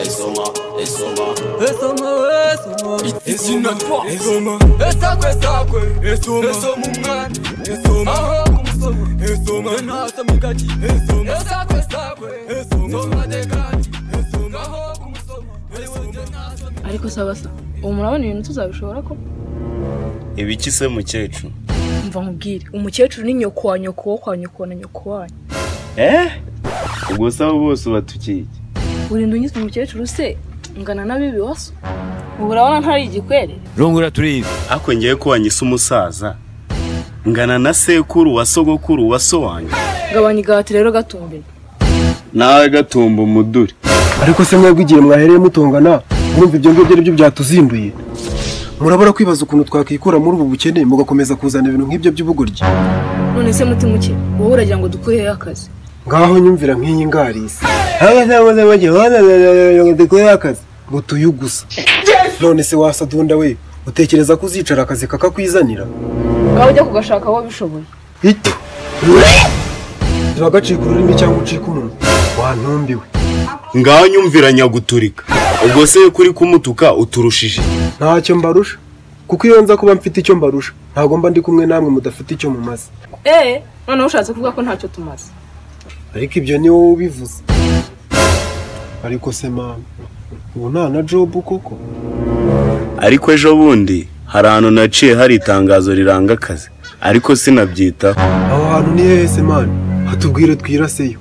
Insomma, insomma, Esoma, esoma, izina esoma esakwe sakwe, esoma esoma umwana, esoma aho kumusoma, esoma enasoma ingagi, esoma esakwe sakwe, esoma nsoma dekadi, esoma aho kumusoma, ari wese nasoma. ariko sawa sawa ubu murabona ibintu tuzabishobora ko ibiki se mukecuru mva nkubwire umukecuru ni nyoko wa nyoko wo kwa nyoko na nyoko wanyu eh ubwo se abo bose ubatukiki urinda unyitse umukecuru se ngana n'abibi waso ubu urabona ntari igikwerere rungura turizi ariko ngewe ko wanyise umusaza ngana na sekuru wa sogokuru wa so wanjye gabanya igahati rero gatumbira nawe gatumba umuduri ariko se mwebwe igihe mwahereye mutongana murumva ibyo ngibyo ari byo byatuzinduye murabura kwibaza ukuntu twakwikura muri ubu bukene mugakomeza kuzana ibintu nk'ibyo by'ubugoryi none se mutima uke wowe uragira ngo dukure hehe akazi ngaho nyumvira nk'iyi ngarisi akazi ngo tuyugusa none se wasadunda we utekereza ko uzicara akazi kakakwizanira ngaho ujya kugashaka aho bishoboye ito turagacika ururimi cyangwa ucika umunwa wantumbiwe ngaho nyumvira nyaguturika ubwo se kuri kumutuka uturushije ntacyo mbarusha kuko iyo nza kuba mfite icyo mbarusha ntabwo mba ndi kumwe namwe mudafite icyo mumaze eee noneho ushatse kuvuga ko ntacyo tumaze ariko ibyo ni wowe ubivuze ariko se mama ubu nta na jobu koko ariko ejo bundi hari ahantu naciye hari itangazo riranga akazi ariko sinabyitaho aho hantu ni hehe se mani hatubwire twiraseyo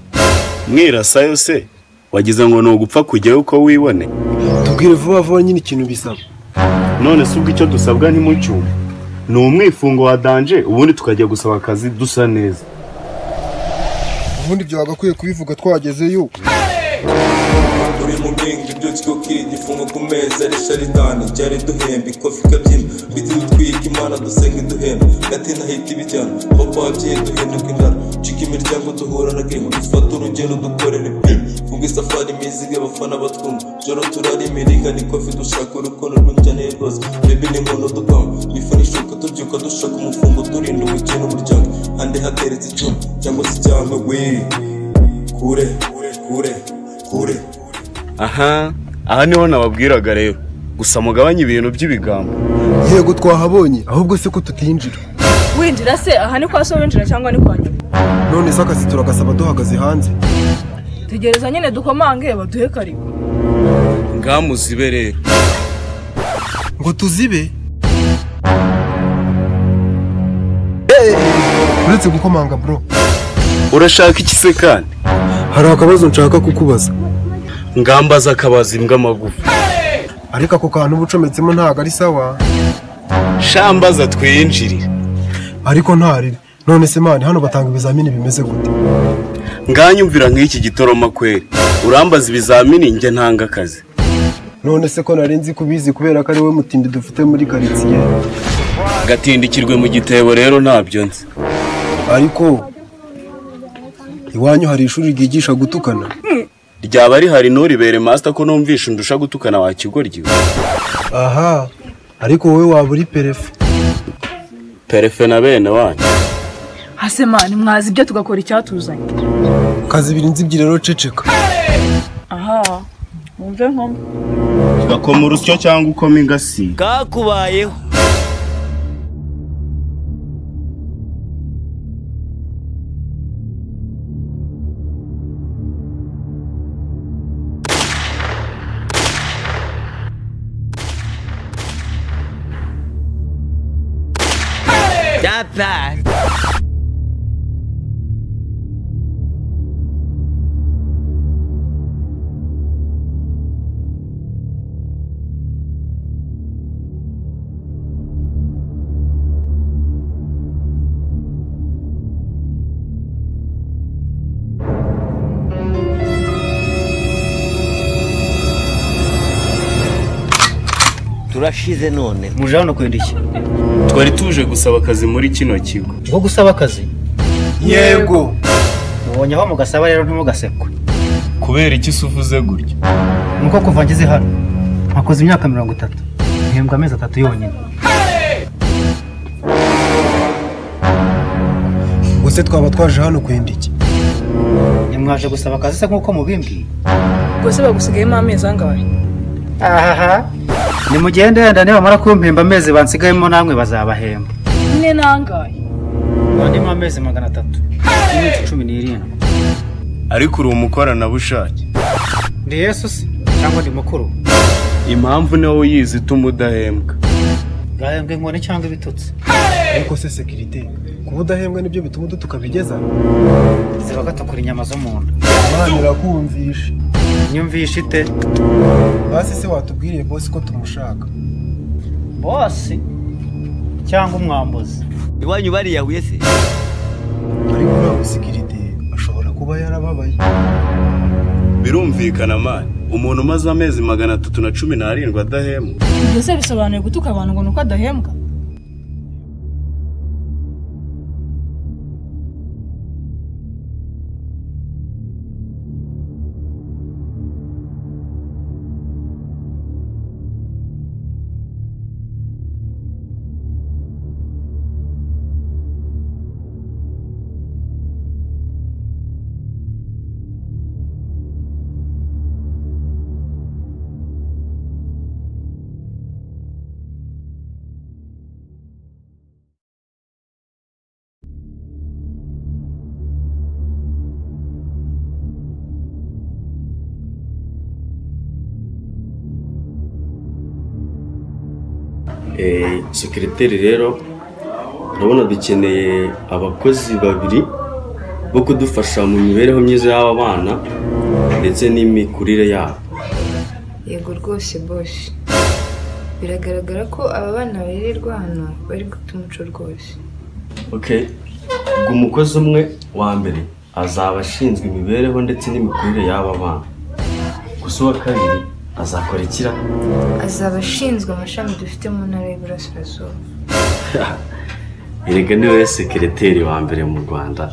mwirasayo se wagize ngo ni ugupfa kujyayo uko wibone tubwire vuba vuba nyine ikintu bisaba none se ubwo icyo dusabwa ni mucyuma ni umwifungo wa danje ubundi tukajya gusaba akazi dusa neza ubundi ibyo bagakwiye kubivuga twagezeyo turi mu bwenge byutswe igifungo ku meza ari sharitani cyari duhembe ikofi ikabyina biti dutwika imana dusenge duhembe gatina hita ibijyana papa wabyeyi duhinduka inzara cika imiryango duhura na gemo dufata urugendo dukorera ibipimo funga isafari imiziga abafana batwumva joro turara imirigani ikofi dushaka urukundo rw'injyaneye rwose bebe ni muntu dupanga twifana ishuka tubyuka dushaka umufungo turinda ubukene umuryango hande hateretse icyuma cyangwa se cyangwa we kure kure kure kure aha aha niho nababwiraga rero gusa mugabanye ibintu by'ibigambo yego twahabonye ahubwo se ko tutinjira winjira se aha ni kwa so winjira cyangwa ni kwa nyoko none se akazi turagasaba duhagaze hanze tegereza nyine dukomange baduhe karibu ngamuzibe rero ngo tuzibe uretse gukomanga bro urashaka iki se kandi hari akabazo nshaka kukubaza ngambaza akabazi imbwa amagufa ariko ako kantu uba ucometsemo ntabwo ari sawa shambaza twinjirire ariko nta ribi none se mani hano batanga ibizamini bimeze gute nganyumvira nk'iki gitoroma kweri urambaza ibizamini njye ntanga akazi none se ko nari nzi kubizi kubera ko ari we mutindi dufite muri karitsiye gatindikirwe mu gitebo rero ntabyo nzi ariko iwanyu hari ishuri ryigisha gutukana ryaba rihari nturibere masita ko numvisha undusha gutukana wa kigoryi we. aha ariko wowe waba uri perefe perefe na bene wanyu hasemani mwazi ibyo tugakora icyatuzanye kazi ibiri nzibyi rero ceceka aha wumve nkoma gakoma urusyo cyangwa ukoma ingasiga kakubayeho Bad. turashize none muje hano kwenda iki twari tuje gusaba akazi muri kino kigo nko gusaba akazi yego mubonye aho mugasaba rero ntimugasekwe kubera iki se uvuze gutya ni uko kuva ngeze hano nakoze imyaka mirongo itatu ntihembwa amezi atatu yonyine ubwo se twaba twaje hano kwenda iki ntimwaje gusaba akazi se nk'uko mubimbwiye ubwo se bagusigayemo amezi angahe ahaha nimugende yenda nibamara kumpemba amezi bansigayemo namwe bazabahemba ine n'angahe bandimo amezi magana atatu n'iminsi cumi n'irindwi ariko uri umukoranabushake ndi yesu se cyangwa ndi mukuru impamvu nawe uyizi ituma udahembwa gahembwa inkoni cyangwa ibitutsi ariko se sekirite kuba udahembwa nibyo bituma udutukabigeza ziba gatukura inyama zo mu nda abana birakumvisha nyumvishe ite basi se watubwiriye bosi ko tumushaka bosi cyangwa umwambuzi iwanyu bariya huye se ariko ntabwo sekirite ashobora kuba yarababaye birumvikana mani umuntu umaze amezi magana atatu na cumi n'arindwi adahembwa ibyo se bisobanuye gutuka abantu ngo ni uko adahembwa sekiriteri rero urabona dukeneye abakozi babiri bo kudufasha mu mibereho myiza y'aba bana ndetse n'imikurire yabo yego rwose boshi biragaragara ko aba bana barererwa hano bari guta umuco rwose okay ubwo umukozi umwe wa mbere azaba ashinzwe imibereho ndetse n'imikurire y'aba bana gusa uwa kabiri azakora ikira azaba ashinzwe amashami dufite mu ntara y'iburasirazuba erega niwe sekiriteri wa mbere mu rwanda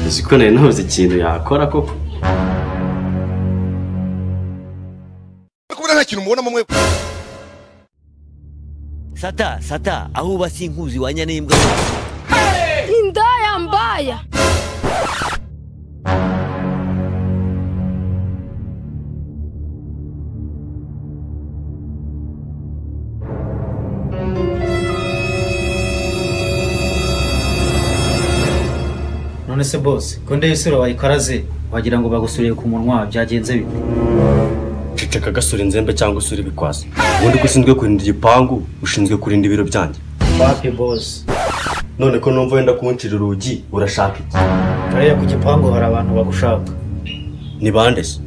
uzi ko nari nabuze ikintu yakora koko kubona nta kintu mubonamo mwe sata sata aho uba sinkuzi wanya n'imbwa indaya mbaya none se bose konde y'isura wayikaraze wagira ngo bagusuriye ku munwa byagenze bite ceceka gasura inzembe cyangwa usura ibikwasi ubundi ko ushinzwe kurinda igipangu ushinzwe kurinda ibiro byanjye papi bose none ko numva wenda kuwuncira urugi urashaka iki hariya ku gipangu hari abantu bagushaka ni bande se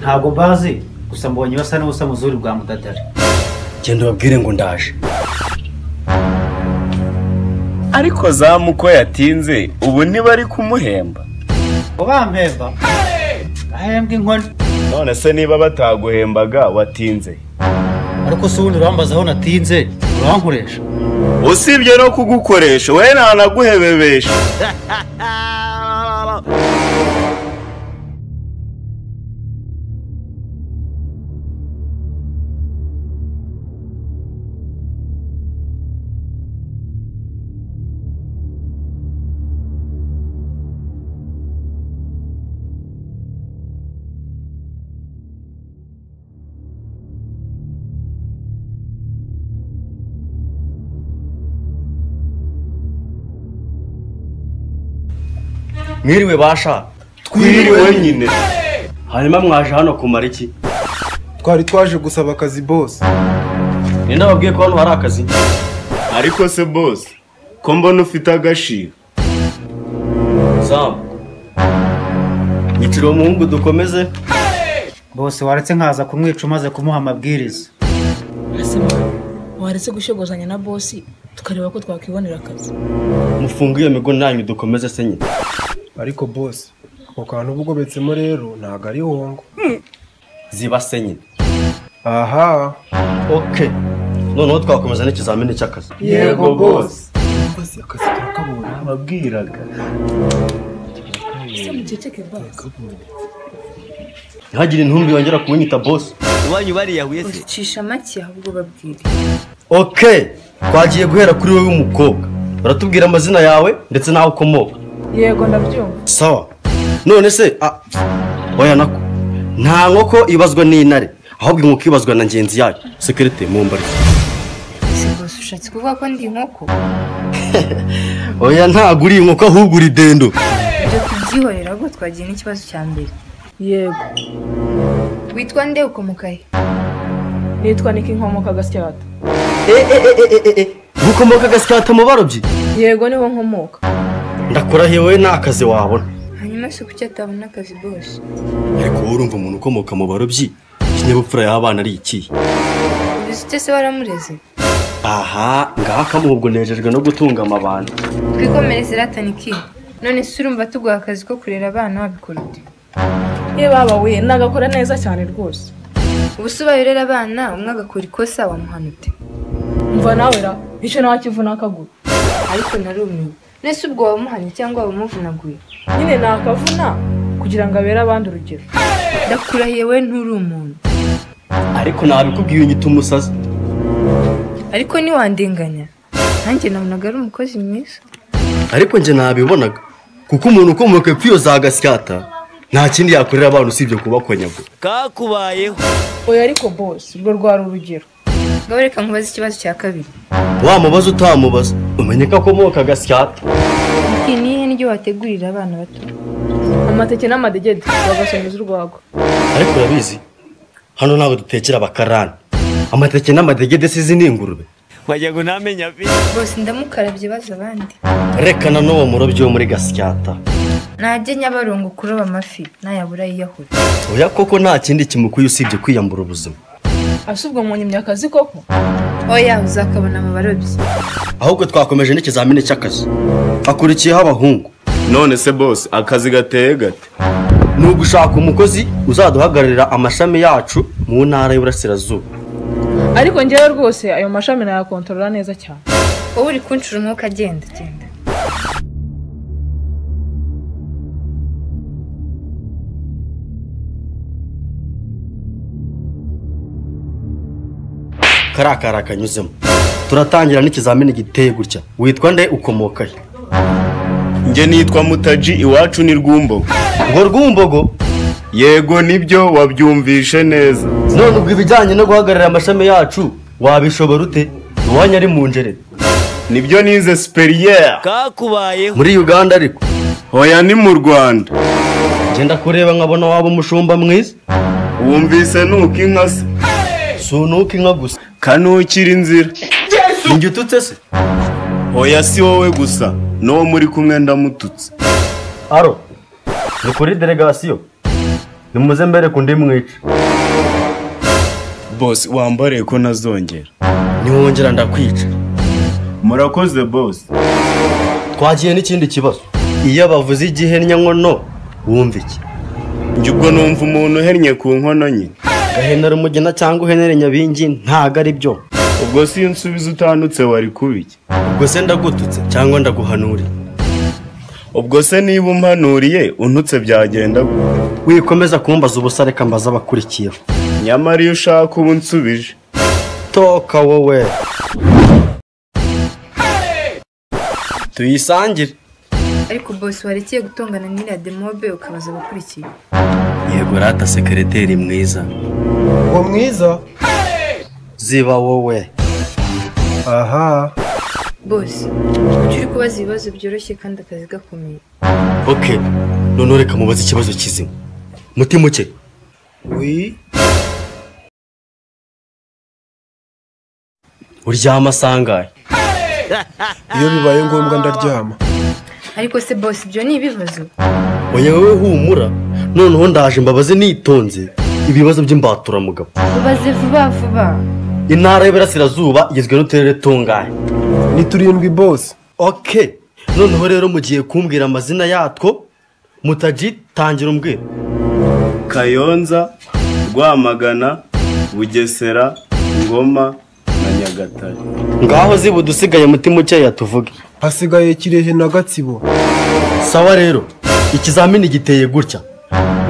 ntabwo mbazi gusa mbonye basa n'ubusa muzuri bwa mudadari genda ubabwire ngo ndaje ariko zamu uko yatinze ubu ntibari kumuhemba ngo bampemba ahembwa inkoni none se niba bataguhembaga watinze ariko si ubundi urambaza aho natinze urankoresha usibye no kugukoresha we ntanaguhebebesha mwiriwe basha twiriwe nyine hanyuma mwaje hano kumara iki twari twaje gusaba akazi bosi ninde wabwiye ko hano hari akazi ariko se bose ko mbona ufite agashiro zamu nyicira uwo muhungu dukomeze bose waretse nkaza kumwica umaze kumuha amabwiriza ese mwana waretse gushogozanya na bosi tukareba ko twakwibonera akazi mufunge iyo migo nanyu dukomeze se nyine ariko bosi ako kantu uba ugobetsemo rero ntabwo ari hongo ziba se nyine aha okay noneho twakomeza n'ikizamini cy'akazi yego bosi bosi akazi turakabonye wabwiraga ese muceceke basi ntihagire intumbi yongera kunyita bosi iwanyu bariya huye se ucisha make ahubwo babwire okay twagiye guhera kuri wowe w'umukobwa uratubwira amazina yawe ndetse n'aho ukomoka yego ndabyumva sawa none se ah, oya nako nta nkoko ibazwa n'intare ahubwo inkoko ibazwa na ngenzi yayo sekirite mu mbari ese bose ushatse kuvuga ko ndi inkoko oya ntabwo uri inkoko ahubwo uri dendo ibyo tubyihorera ahubwo twagiye n'ikibazo cya mbere yego witwa nde ukomoka he nitwa niko inkomoka gasyata gukomoka agasyata mu barobyi yego niho nkomoka ndakurahiye wowe nta kazi wabona hanyuma se kuki atabona akazi bose ariko wowe urumva umuntu ukomoka mu barobyi ikinyabupfura y'abana ari ikihe ubizi ute se waramureze aha ngaha kamuha ubwo nejejwe no gutunga amabanda twikomereze iratana iki none se urumva tuguha akazi ko kurera abana wabikora ute ye baba we nagakora neza cyane rwose ubu se ubaye urera abana umwe agakora ikosa wamuhana ute mva nawe ra icyo ntakivu n'akaguru ariko narumiwe nese ubwo wamuhanye cyangwa wamuvunaguye nyine nakavuna kugira ngo abere abandi urugero ndakurahiye we nturi umuntu ariko ntabikubwiye nyita umusazi ariko ntiwandenganya nanjye nabonaga ari umukozi mwiza ariko njye nabibonaga kuko umuntu ukomoka epfo iyo za gasyata nta kindi yakorera abana usibye kubakonyagura kakubayeho oya ariko bose urwo rwari urugero ngaho reka nkubaze ikibazo cya kabiri wamubaza utamubaza umenye ko akomoka gasyata iki ni ihe n'iryo wategurira abana bato amateke n'amadegede bagasomeza urwagwa ariko urabizi hano ntabwo dutekera abakarani amateke n'amadegede sizi ni ingurube wagira ngo ntamenye pe bose ndamukarabye baza abandi reka na n'uwo murobyi wo muri gasyata najye nyabarongo kuroba amafi nayabura yiyahura oya koko nta kindi kimukuye usibye kwiyambura ubuzima asubwo mu nyimyakazi koko oya uzakabona mu barobyi ahubwo twakomeje n'ikizamini cy'akazi hakurikiyeho abahungu none se bose akazi gateye gate ni ugushaka umukozi uzaduhagararira amashami yacu mu ntara y'uburasirazuba ariko ngewe rwose ayo mashami nayakontorora neza cyane wowe uri kunshura umwuka agenda genda kariya kari akanyuzemo turatangira n'ikizamini giteye gutya witwa nde ukomoka he njye nitwa mutaji iwacu ni rwumbogo ngo rwumbogo yego nibyo wabyumvishe neza none ubwo ibijyanye no guhagararira amashami yacu wabishobora ute iwanyu ari mu njerere nibyo nize superiyer kakubayeho muri uganda ariko hoya ni mu rwanda ngenda kureba nkabona waba umushumba mwiza wumvise nuko inka se si unuka inka gusa kanukira inzira ninjye ututse se hoya si wowe gusa n'uwo muri kumwe ndamututse aro ni kuri delegasiyo nimuze mbere ku ndi mwica bose wambariye ko nazongera niwongera ndakwica murakoze bose twagiye n'ikindi kibazo iyo bavuze igihenya nkono wumva iki njye ubwo numva umuntu uhennye ku nkono nyine gahenera umugina cyangwa uhenere nyabingi ntago ari byo ubwo si iyo nsubiza utandutse wari kubiki ubwo se ndagututse cyangwa ndaguhanurira ubwo se niba umpanuriye untutse byagenda gute? wikomeza kumbaza ubusa reka mbaza abakurikiyeho nyamara iyo ushaka ubu nsubije toka wowe tuyisangire ariko bose warekeye gutongana n'iriya demobe ukabaza abakurikiye yego rata sekereteri mwiza uwo mwiza ziba wowe aha bose ujye uri kubaza ibibazo byoroshye kandi akazi gakomeye ok noneho reka mubaze ikibazo kizima mutima uke wi uryama asangaye iyo bibaye ngombwa ndaryama ariko se bose ibyo ni ibibazo oya wowe humura noneho ndaje mbabaze nitonze ibibazo by'imbaturamugabo ubaze vuba vuba intara y'Iburasirazuba igizwe n'uturere tungahe ni turindwi bose ok noneho rero mugiye kumbwira amazina yatwo mutaji tangira umbwira kayonza rwamagana bugesera ngoma na nyagatare ngaho ziba udusigaye mutima ukeya tuvuge hasigaye kirehe na gatsibo sawa rero ikizamini giteye gutya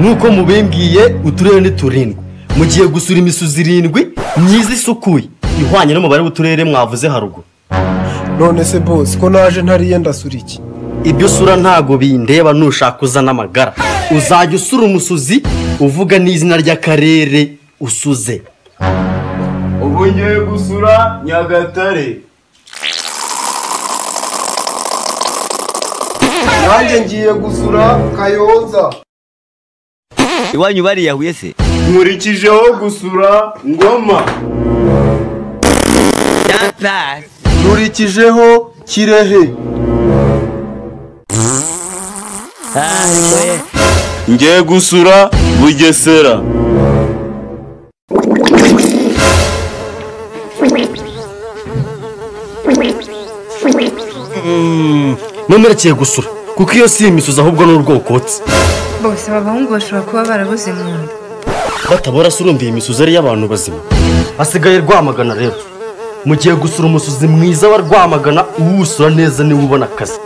nk'uko mubimbwiye uturere ni turindwi mugiye gusura imisozi irindwi myiza isukuye ihwanye n'umubare w'uturere mwavuze haruguru none se bose ko naje ntariye ndasura iki ibyo usura ntago bindeba nushaka uzana amagara uzajya usura umusuzi uvuga n'izina ry'akarere usuze ubu ngiye gusura nyagatare nanjye ngiye gusura kayonza iwanyu bariyahuye se nkurikijeho gusura ngoma nkurikijeho kirehe ngiye gusura bugesera none urakiye gusura kuko iyo si imisuzi ahubwo ni urwokotsi bose aba bahungu bashobora kuba barabuze mu nda batabora se urumva iyi misuzi ari iy'abantu bazima hasigaye rwamagana rero mugiye gusura umusuzi mwiza wa rwamagana uwusura neza niwe ubona akazi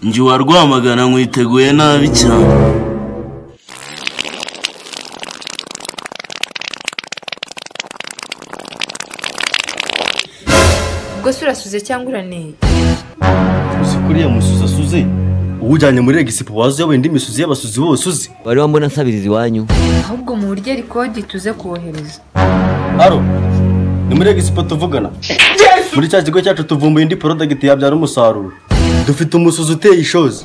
njye wa rwamagana nkwiteguye nabi cyane ubwo se urasuze cyangwa uraneye uzi ko uriya musuzi asuze uwujyanye muri regisipo wazi wenda imisozi y'abasuzi bose uzi wari wambona nsabiriza iwanyu ahubwo mu buryo rikodi tuze kuwohereza aro ni muri regisipo tuvugana muri cya kigo cyacu tuvumbuye indi porodagiti yabyara umusaruro dufite umusuzi uteye ishozi